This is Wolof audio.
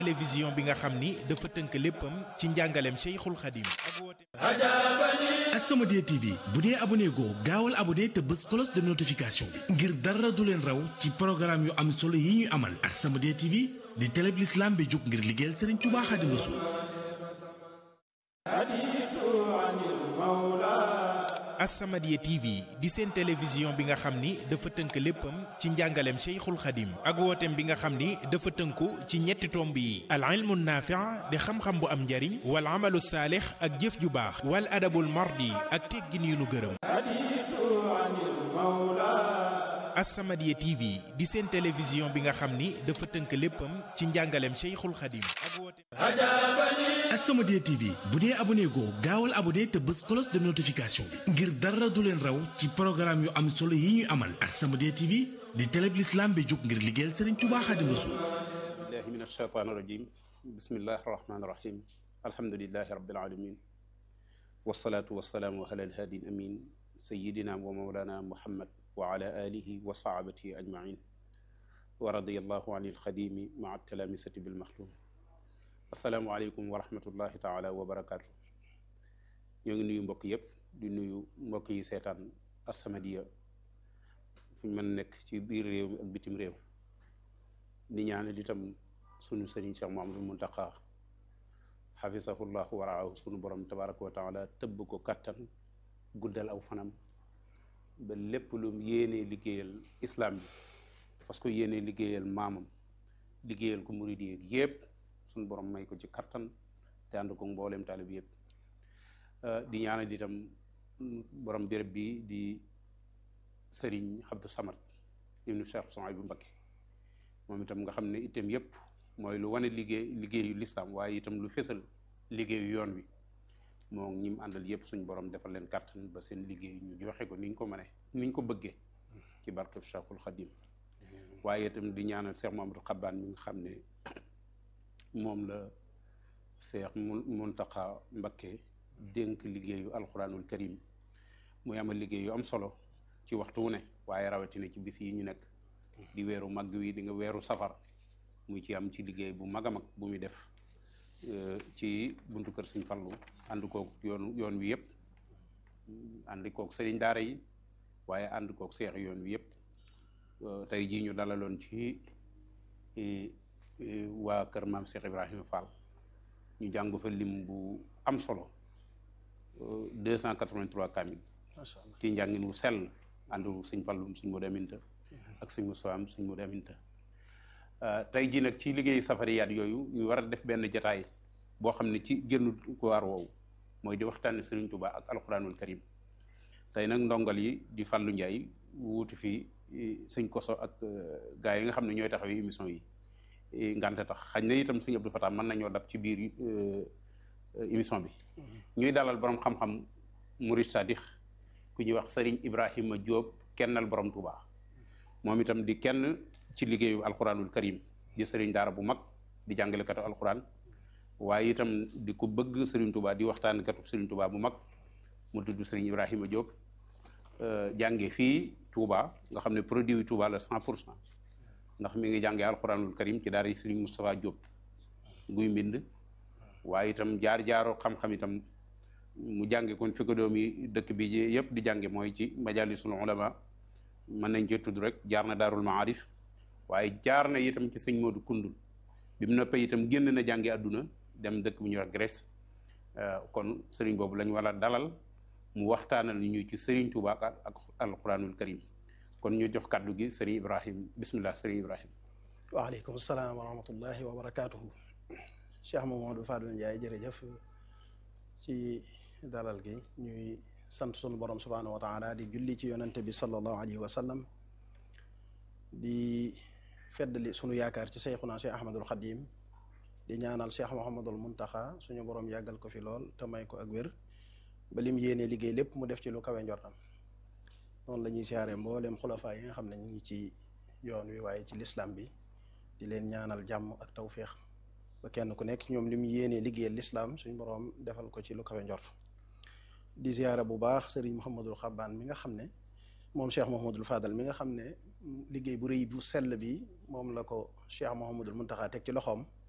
télévision bi nga xam ni dafa tënk léppam ci njàngaleem Cheikhul Khadim ak woote As-Samadiyya TV bu dee abonné goo gaawal abonné te bës cloche de notification bi ngir dara du leen raw ci programme yu am solo yi ñuy amal As-Samadiyya TV di télé bi l'islam bi jóg ngir liggéeyal Serigne Touba Khadim Rassoul As-Samadiyya TV di seen télévision bi nga xam ni dafa tënk léppam ci njàngaleem Cheikhul Khadim ak wooteem bi nga xam ni dafa tënku ci ñetti tomb yi al ilmu naafi' di xam-xam bu am njariñ wal amalu saalix ak jëf ju baax wal adabul mardi ak teggin yu nu gërëm As-Samadiyya TV di seen télévision bi nga xam ni dafa tënk léppam ci njàngaleem Cheikhul Khadim ak wooteem As-Samadiyya TV bu dee abonné goo gaawal abonné te bës cloche de notification bi ngir dara du leen raw ci programme yu am solo yi ñuy amal As-Samadiyya TV di télé bi l'islam bi jóg ngir liggéeyal Serigne Touba Khadim Rassoul billahi min alsheytaan irajim bismillahi arrahmani irrahim alhamdulilahi rabbil alamin wasalaatu wasalaamu ala alhaadi amin sayidina wa mawlana muhammad wa ala alihi wa sahabatihi ajmain wa radiallahu an ilxadimi maa talamisati bilmaxtum asalaamualeykum wa rahmatullahi taala wa barakaatu ñoo ngi nuyu mbokk yëpp di nuyu mbokk yi seetaan As-Samadiyya fu ñu mën nekk ci biir réew mi ak bitim réew di ñaanal itam sunu sëriñ Cheikh Mouhamadou Mountakha xafisahullahu waraahu sunu borom tabaraka wa taala tëbb ko kattan guddal aw fanam ba lépp lu yéenee liggéeyal islam bi parce que yéenee liggéeyal maamam liggéeyal ko murid yi yépp sunu borom may ko ci kattan te ànd ko mbooleem taalib yépp di ñaanal itam borom béréb bi di sëriñ Abdou Samad ibnu Cheikh Souhaïbou Mbacké moom itam nga xam ne itam yépp mooy lu wane liggéey liggéeyu lislaam waaye itam lu fésal liggéeyu yoon wi moo ñi mu àndal yépp suñ borom defal leen kàttan ba seen liggéey ñu joxe ko ni ñu ko mënee ni ñu ko bëggee ci barkeb Cheikhul Khadim waaye itam di ñaanal Cheikh Mamadou Xabbaan mi nga xam ne moom la Cheikh Mountakha Mbacké dénk liggéeyu alxuraanul karim muy amal liggéey yu am solo ci waxtu wu ne waaye rawatina ci bis yi ñu nekk di weeru màgg wi di nga weeru safar muy ci am ci liggéey bu mag a mag bu muy def ci buntu kër Sëñ Fallu ànd kook yoon yoon wi yëpp ànd kook sëriñ daara yi waaye ànd kook seex yoon wi yëpp tey jii ñu dalaloon ci waa kër maam Cheikh Ibrahima Fall ñu jàng fa lim bu am solo deux cent quatre-vingt-trois kamil ci njàngin wu sell àndu sëñ Fallum sëñ Modou Aminta ak sëñ Moussa am sëñ Modou Aminta tey jii nag ci liggéeyu safariyaat yooyu ñu war a def benn jataay boo xam ne ci génn ko waar woowu mooy di waxtaane Sëriñ Tuubaa ak alxuraanul karim tey nag ndongal yi di Fàllu Njaay wuuti fi sëñ Koso ak gaa yi nga xam ne ñooy taxawee émission yi ngante tax xañ na itam sëñ Abdou Fatah mën nañoo dab ci biir émission bi ñuy dalal borom xam-xam murid sadix ku ñuy wax Sëriñ Ibrahima Diop kennal borom Tuubaa moom itam di kenn ci liggéeyu alxuraanul karim di sëriñ daara bu mag di jàngalekatu alxuraan waaye itam di ko bëgg sëriñ Touba di waxtaan katu sëriñ Touba bu mag mu tudd sëriñ Ibrahima Diop jànge fii Touba nga xam ne produit yu Touba la cent pour cent ndax mi ngi jàngee alxuraanul karim ci daara yi sëriñ Moustapha Diop guy mbind waaye itam jaar-jaaro xam-xam itam mu jànge kon fi ko doom yi dëkk bi yëpp di jànge mooy ci majalisul ulama mën nañ cee tudd rek jaar na daarul maarif waaye jaar na itam ci sëñ Modou Koundoul bi mu noppee itam génn na jàngi àdduna dem dëkk bu ñuy wax Grèce kon sëriñ boobu lañ war a dalal mu waxtaanal ñu ci sëriñ Touba ak alquranul karim kon ñu jox kàddu gi sëriñ Ibrahim bismillah sëriñ Ibrahim waaleykum salaam wa rahmatullahi wa barakatuhu Cheikh Mamadou Fadel Ndiaye jërëjëf ci dalal gi ñuy sant sunu borom subhanahu wa taala di julli ci yonante bi sallallahu alayhi wa sallam di feddali sunu yaakaar ci seyxuna cheikh ahmadul xadim di ñaanal cheikh mohamadul muntaxa suñu borom yàggal ko fi lool te may ko ak wér ba lim yéene liggéey lépp mu def ci lu kawe njortam noonu la ñuy siyaare mbooleem xulafaa yi nga xam ne ñu ngi ci yoon wi waaye ci lislam bi di leen ñaanal jàmm ak tawféex ba kenn ku nekk ñoom lim yéene liggéeyal lislam suñu borom defal ko ci lu kawe njort di siyaare bu baax sëriñ Mouhamadul Xabbaan mi nga xam ne moom Cheikh Mouhamadul Fadal mi nga xam ne liggéey bu rëy bu sell bi moom la ko Cheikh Mouhamadul Muntaxa teg ci loxoom